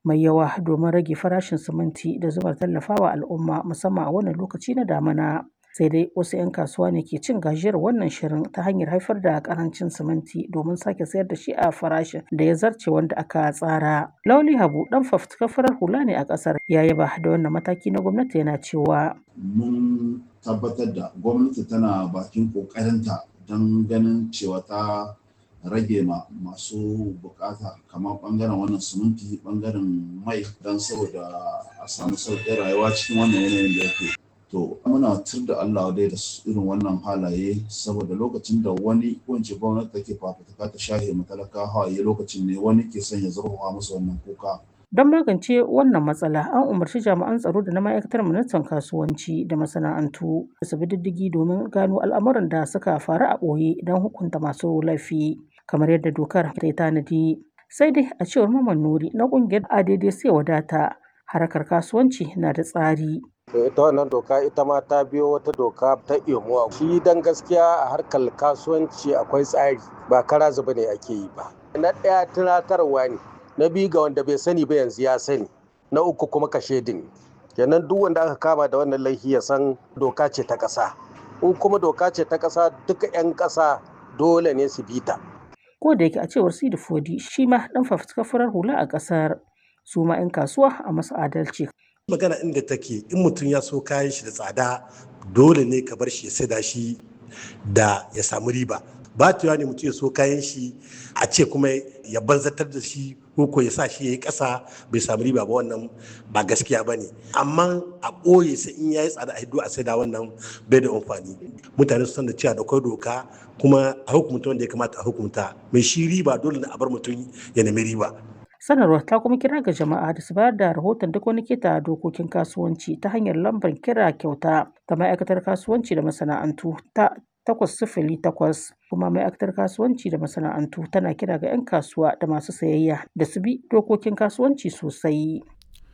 mai yawa domin rage farashin siminti da zumar tallafawa al'umma musamman a wannan lokaci na damina. Sai dai wasu 'yan kasuwa ne ke cin gajiyar wannan shirin ta hanyar haifar da karancin siminti domin sake sayar da shi a farashin da ya zarce wanda aka tsara. Lauli Habu dan fafutukar farar hula ne a kasar ya yaba da wannan mataki na gwamnati yana cewa. Mun tabbatar da gwamnati tana bakin kokarinta don ganin cewa ta rage ma masu bukata kamar bangaren wannan siminti bangaren mai don saboda a samu sauƙin rayuwa cikin wannan yanayin da yake to muna tur da Allah dai da irin wannan halaye saboda lokacin da wani wance gwamnati take fafutuka ta shahe matalaka hawaye lokacin ne wani ke son ya zurfafa musu wannan kuka Don magance wannan matsala, an umarci jami'an tsaro da na ma'aikatar ministan kasuwanci da masana'antu da su bi diddigi domin gano al'amuran da suka faru a ɓoye don hukunta masu laifi, kamar yadda dokar ta yi tanadi. Sai dai a cewar Maman Nuri na ƙungiyar ADD sai wadata, harkar kasuwanci na da tsari. ita wannan doka ita ma ta biyo wata doka ta imo shi dan gaskiya a harkar kasuwanci akwai tsari ba kara zuba ne ake yi ba na ɗaya tunatarwa ne na biyu ga wanda bai sani ba yanzu ya sani na uku kuma kashe din kenan duk wanda aka kama da wannan laifi ya san doka ce ta ƙasa in kuma doka ce ta ƙasa duka 'yan ƙasa dole ne su bi ta Ko da yake a cewar Sidi Fodi shi ma ɗan fafutukar farar hula a ƙasar su ma 'yan kasuwa a masu adalci. magana inda take in mutum ya so kayan shi da tsada dole ne ka bar shi ya saida shi da ya samu riba ba ta ne mutum ya so kayan shi a ce kuma ya banzatar da shi ko ya sa shi ya yi ƙasa bai samu riba ba wannan ba gaskiya ba ne amma a ɓoye sai in ya yi tsada a hiddo a saida wannan bai da amfani mutane su san da cewa da kwai doka kuma a hukumta wanda ya kamata a hukunta mai shi riba dole ne a bar mutum ya nemi riba Sanarwar ta kuma kira ga jama'a da su bayar da rahoton duk wani keta dokokin kasuwanci ta hanyar lambar kira kyauta ta ma'aikatar kasuwanci da masana'antu ta takwas sifili takwas kuma ma'aikatar kasuwanci da masana'antu tana kira ga 'yan kasuwa da masu sayayya da su bi dokokin kasuwanci sosai.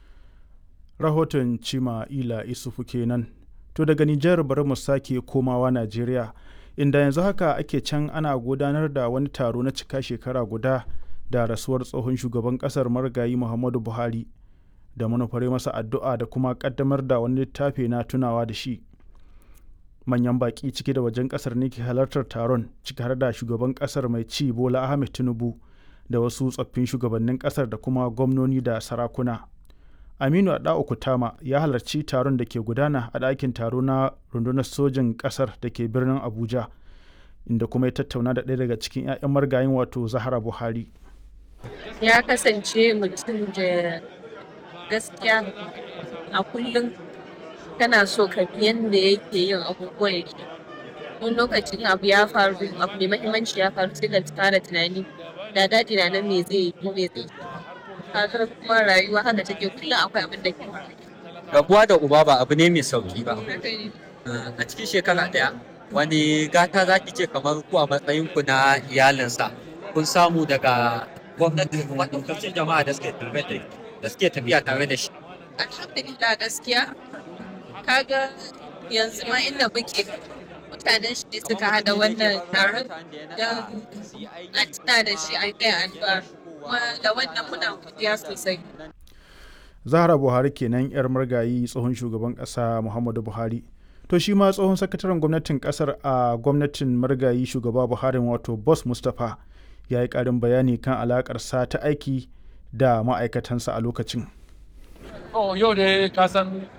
Rahoton Cima Ila Isufu kenan. To daga Nijar bari mu sake komawa Najeriya inda yanzu haka ake can ana gudanar da wani taro na cika shekara guda da rasuwar tsohon shugaban kasar marigayi muhammadu buhari da manufare masa addu'a da kuma kaddamar da wani littafi na tunawa da shi manyan baki ciki da wajen kasar ne ke halartar taron ciki har da shugaban kasar mai ci bola ahmed tinubu da wasu tsoffin shugabannin kasar da kuma gwamnoni da sarakuna aminu adao kutama ya halarci taron da ke gudana a ɗakin taro na rundunar sojin kasar da ke birnin abuja inda kuma ya tattauna da ɗaya daga cikin 'ya'yan margayin wato zahara buhari ya kasance mutum da gaskiya a kullum kana so ka bi yadda yake yin abubuwan yake wani lokacin abu ya faru abu mai mahimmanci ya faru sai ka fara tunani da daɗi na nan me zai yi ko me zai yi kuma rayuwa haka take kullum akwai abin da ke rabuwa da uba ba abu ne mai sauki ba a cikin shekara ɗaya wani gata za ki ce kamar ku a matsayinku na iyalinsa kun samu daga gwamnati kuma ɗaukacin jama'a da suke tare da da suke tafiya tare da shi. Alhamdulillah gaskiya kaga yanzu ma inda muke mutanen shi suka hada wannan taron don a tuna da shi a kai addu'a kuma da wannan muna godiya sosai. Zahra Buhari kenan 'yar margayi tsohon shugaban ƙasa Muhammadu Buhari. To shi ma tsohon sakataren gwamnatin ƙasar a gwamnatin margayi shugaba Buhari wato Boss Mustapha ya yi ƙarin bayani kan alaƙarsa ta aiki da ma'aikatansa a lokacin. Oh, yau da ka san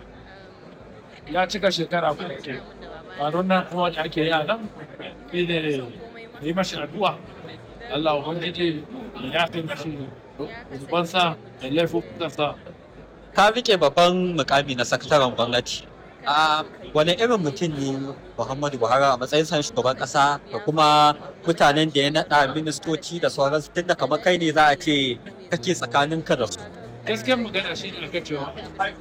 ya cika shekara kuma ke ƙaron nan kuma da ake yi a nan shi ne yi mashi addu'a Allah ubangiji ya fi mashi zubansa da laifukansa. Ka rike babban mukami na sakataren gwamnati. a wani irin mutum ne Muhammadu Buhari a matsayin san shugaban kasa da kuma mutanen da ya naɗa ministoci da sauransu tunda kamar kai ne za a ce kake tsakanin ka da su. Gaskiyar magana shi ne aka cewa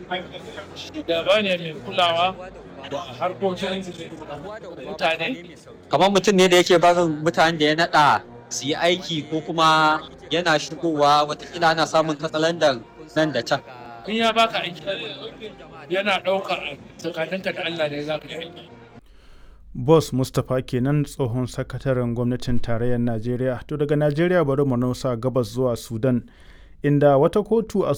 shugaba ne mai kulawa da harkokin mutane. Kamar mutum ne da yake barin mutanen da ya naɗa su yi aiki ko kuma yana shigowa watakila ana samun katsalandan nan da can. In ya baka aiki yana ɗaukar tsakaninka da Allah ne za ka yi Boss Mustapha kenan tsohon sakataren gwamnatin tarayyar Najeriya. To daga Najeriya bari mu nausa gabas zuwa Sudan, inda wata kotu a